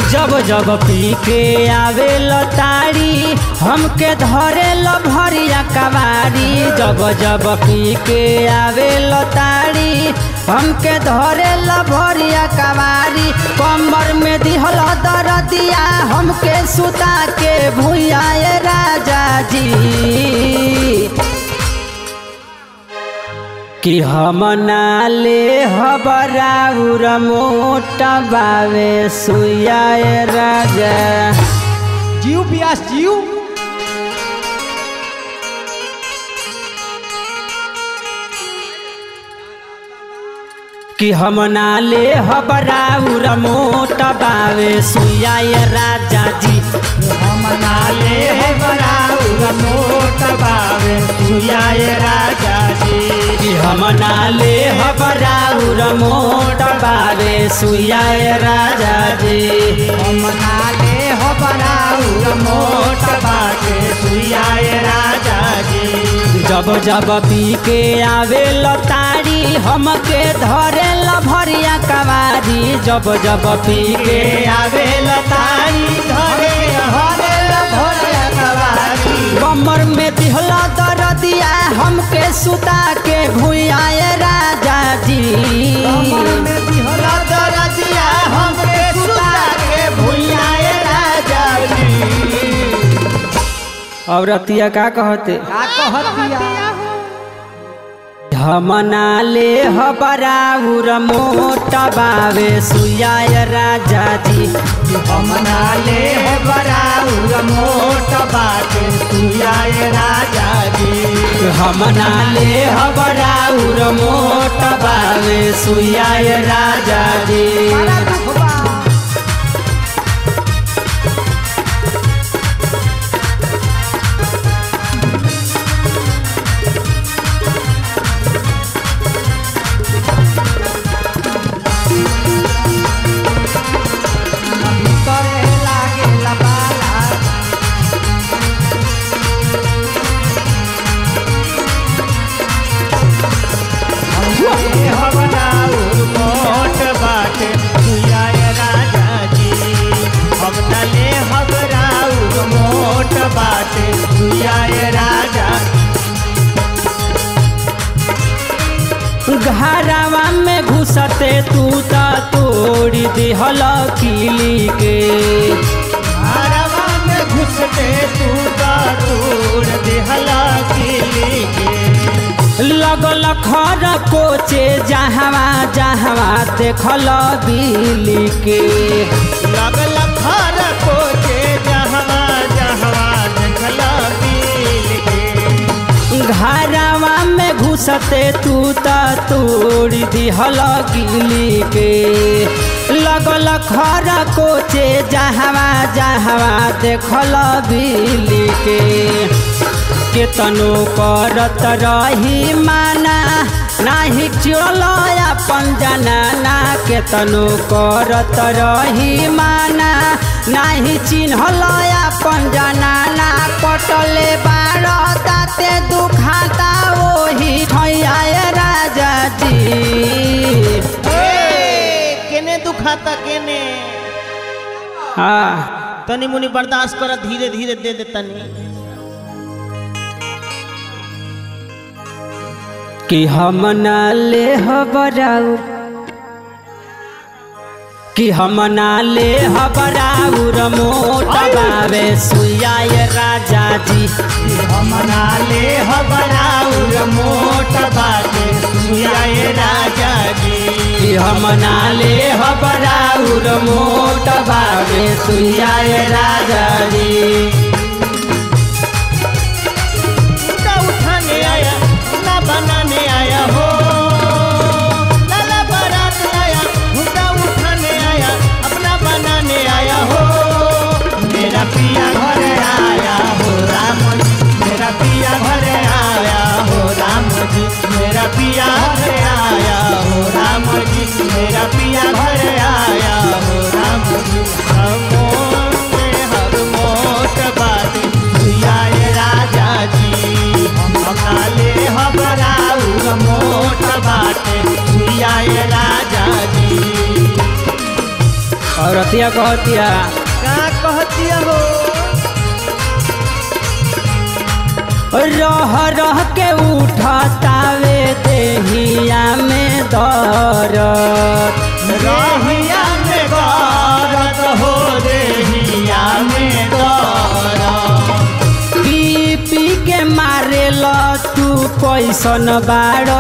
जब जब पी के आवे तारी हमके धरे ल भरिया कवारी जब जब पी के आवे तारी हमके धरे ल भरिया कवारी कमर में दिहल दरदिया हमके सुता के भूया राजा जी कि हम नाले हबराउर मोटा बावे सुया राजा जीव पियास जीव कि हम नाले हबराउर मोटा बावे सुया राजा जी हम नाले बराउर मोट बावे सुयाए राजा जी कि हम नाले हबराउर मोटा बावे सुया राजा जी हम नाले हो बराउर मोट बावे सुयाए राजा जी जब जब पी के आवे तारी हमके धरे ल भरिया कवारी जब जब पी के आवे लतारी धरे हरे भोरे कवारी कमर में दिहला दरदिया हमके सुता के भूया राजा जी कमर में दिहला दरदिया हमके सुता के भुइयाए राजा जी औरतिया का कहते का कहतिया हम नाले हबराउर मोटा बावे सुया राजा जी हम नाले हो बराउर मोट बाटे सुयाए राजा जी हम नाले हबराउर मोटा बावे सुया राजा जी करे लागे लबाला हम बनाऊ मोट बाटे सुयाए राजा जी हम नले हबराऊ मोट बाटे सुयाए राजा घरवा में घुसते तू त तोड़ी दिहल किली के आरवा में घुसते तू का तूड़ दिहला किली के लगल खर कोचे जहवा जहवा देखल बिली के लगल खर कोचे जहवा जहवा देखला बिल के घरवा में घुसते तू त तोड़ी दिहल गिली के लगल खर कोचे जहवा जहवा देखल बिली के केतनो करत रही माना नाही चल अपन जनाना केतनो करत रही माना नाही चिन्हल अपन जनाना कटले बार ताते दुखाता ओही ठैया राजा जी केने दुखाता केने हाँ तनी मुनी बर्दाश्त कर धीरे धीरे दे दे तनी कि हम नाले हबराउ कि हम नाले हबराउर मोटा बावे सुयाय राजा जी हम नाले हबराउर मोट बाटे सुयाए राजा जी कि हम नाले हबराउर मोटा बावे सुयाय राजा जी उठा उठाने आया ना बनाने आया हो लाला बारात लाया उठा उठाने आया अपना बनाने आया हो मेरा पिया घर आया हो राम जी मेरा पिया घर आया हो राम जी मेरा पिया घर आया हो राम जी मेरा पिया घर आया हो राम जी हम में हर मोट बात सुयाए राजा जी हम काले हबराऊ मोट बाटे सुयाए राजा जी और औरतिया कहतिया का कहतिया हो रह रह के उठतावे देहिया में दरद रहिया में गरत हो देहिया में गरत पी पी के मारे ल तू कैसन बाड़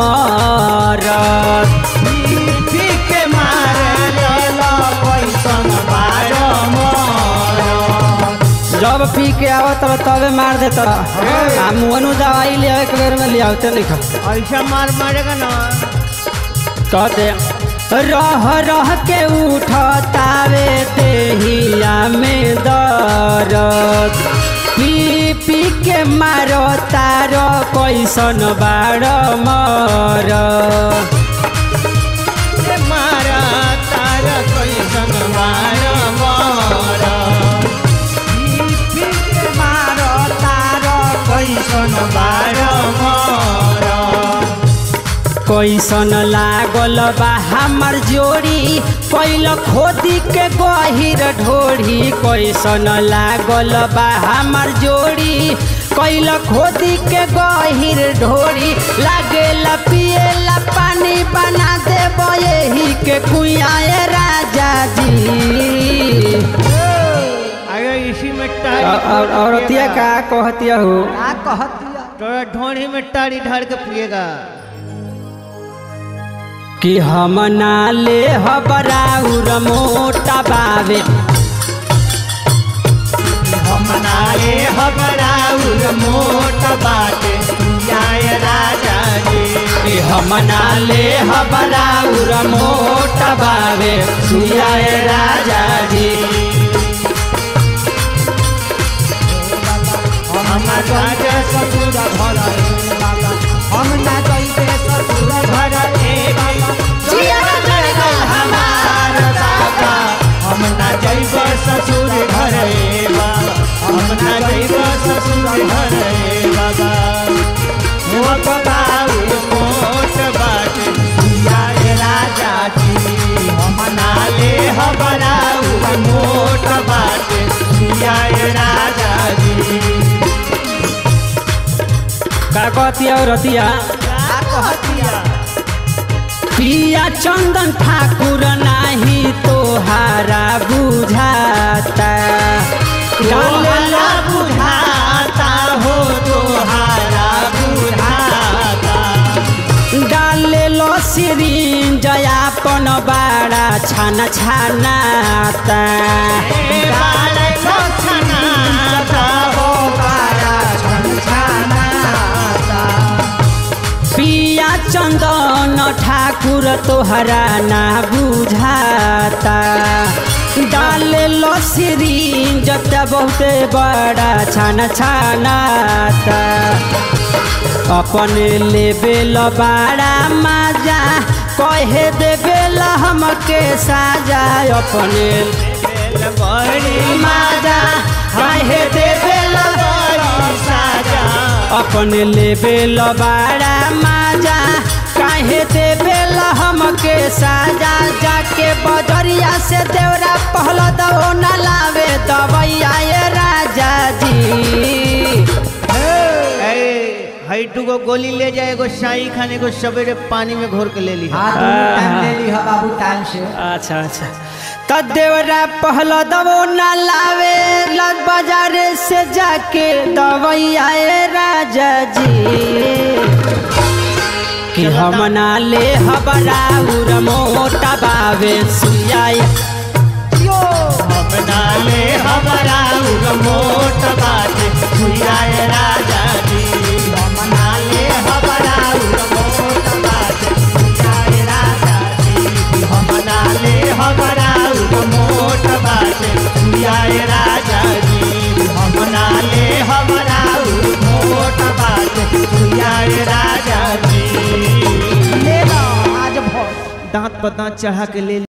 मरत पी के मारे लला पैसन बार मरत जब पी के आवत रह तबे मार देत आ मुअनु दवाई ले एक बेर में लियावते नहीं खा ऐसा मार मारेगा ना कहते रह रह के उठतावे देहिया में दरद पी पी के मारो तार कैसन बाड़ मर ए मारा तारा कैसन मार मरत पी के मार तारा कैसन बार मरत कैसन लागल बा हमर जोड़ी कैल खोदी के गहिर ढोरी कैसन लागल बा हमर जोड़ी कैल खोदी के गहिर ढोरी लागेला पिएला पानी बना देब यही के कुआए राजा जी अगर इसी में टारी और- और औरतिया का कहतिया हो तोरा ढोड़ी में टारी ढार के पिएगा कि हम नाले हबराउर मोटा बावे हम नाले हबराउर मोट बाटे जाय राजा जी कि हम नाले हबराउर मोटा बावे सुयाए राजा जी हम राजा ससुर घर हम ना जइबे ससुर घर ए हमार बाबा हम ना जइब ससुर घर ए बाबा हम ना जइब ससुर घर ए बाबा हो बाबू मोट बाटे जाय राजा जी हम नाले हबराऊ मोट बाटे जाय राजा जी का कहतिया औरतिया का कहतिया पिया चंदन ठाकुर नाही तोहारा बुझाता तोहारा बुझाता हो तोहारा बुझाता डाले लो सिरिंज यापन बाड़ा छाना छानाता ए बाल छछनाता हो बारा छछनाता पिया चंदन ठाकुर तोहरा ना बुझाता डाले लो सिरिंज त बहुते बड़ा छाना छानाता अपने लेबेल बाड़ा माजा कहे देबेल हमके साजा अपने बड़ी माजा कहे देबेल बड़ी साजा अपने लेबेल बाड़ा माजा काहे देबेल हमके साजा जाके बजरिया से देवरा पहल दो न लावे दवैया ये राजा जी हई टूगो गोली ले जाए एगो शाही खाने को सवेरे पानी में घोर के ले ली हाँ दोनों टाइम ले ली है बाबू टाइम से अच्छा अच्छा त देवरा पहल दबो न लावे लग बाजार से जाके दवैया ये राजा जी कि हम ना ले हबराउर मोटा बावे सुइया हम नाले हमारा मोट बाटे भुइयाए राजा जी हम नाले हमारा मोट बाटे भुइयाए राजा जी हम नाले हमारा मोट बाटे भुइयाए राजा जी हम नाले हमारा मोट बाटे भुइयाए राजा जी ले लो आज भोर दांत पर दांत चढ़ा के ले